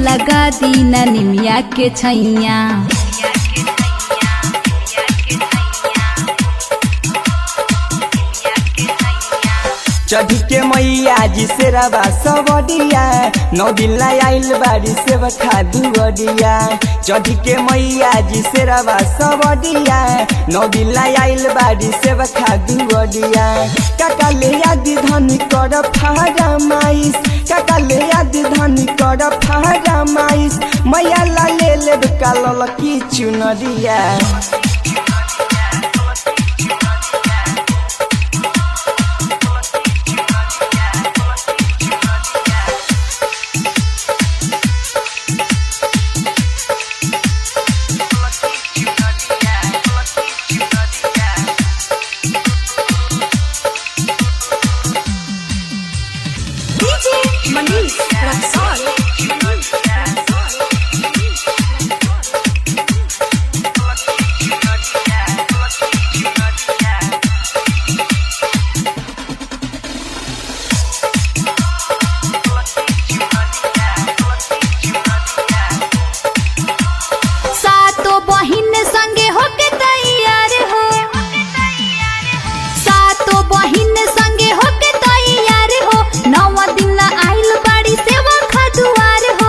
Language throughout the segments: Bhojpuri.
लगा दीना निमिया के छैया चढ़ी के मैया जी से रवा सबडिया नौ दिन ला आइल बाड़ी से बखा दुअडिया चढ़ी के मैया जी से रवा सबडिया नौ दिन ला आइल बाड़ी से बखा दुअडिया काका ले आदि धनी कर फारा माइस काका ले आदि धनी कर फारा माइस मैया ला ले ले कालल की चुनरिया DJ Manish Raksol. सातो बहिन संगे होके तैयार हो सातो बहिन संगे होके तैयार हो नौ दिन आइल बाड़ी सेवा खदुआर हो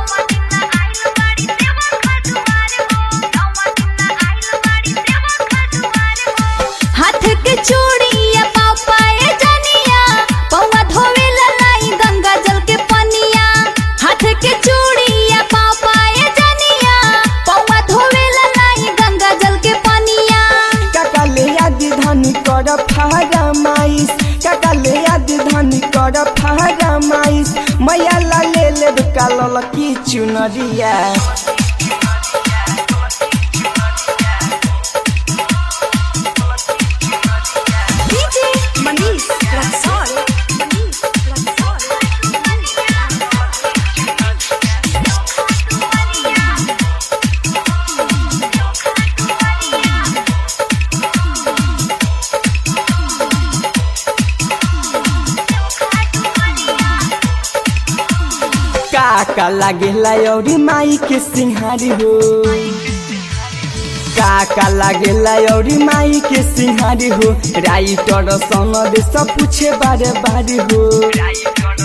हाथ के चूड़िया पाँव पाए जनिया पौवा धोवे लाई गंगा जल के पनिया हाथ के चूड़िया पाँव पाए जनिया पौवा धोवे लाई गंगा जल के पनिया काका ले आदि धनी कर फारा माइस काका ले आदि धनी कर फारा माइस मैया ला ले ले कालल की चुनरिया DJ Manish Raksol. Manish Raksol. काका लागेला औरी माई के सिंहारी हो काका लागेला औरी माई के सिंहारी हो राइटर सनद सब पूछे बारे बारे हो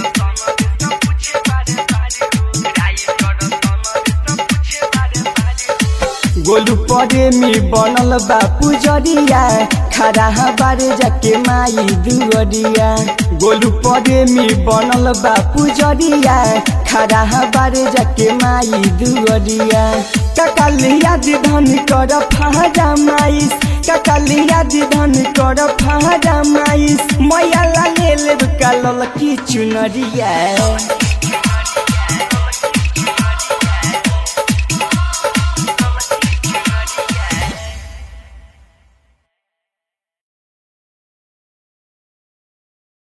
गोलू प्रेमी बनल बा पुजरिया खड़ा बारे जाके माई दुअरिया गोलू प्रेमी बनल बा पुजरिया खड़ा बारे जाके माई दुअरिया ककलिया धन कर फारा माइस ककलिया धन कर फारा माइस मैया ला ले ले कालल की चुनरिया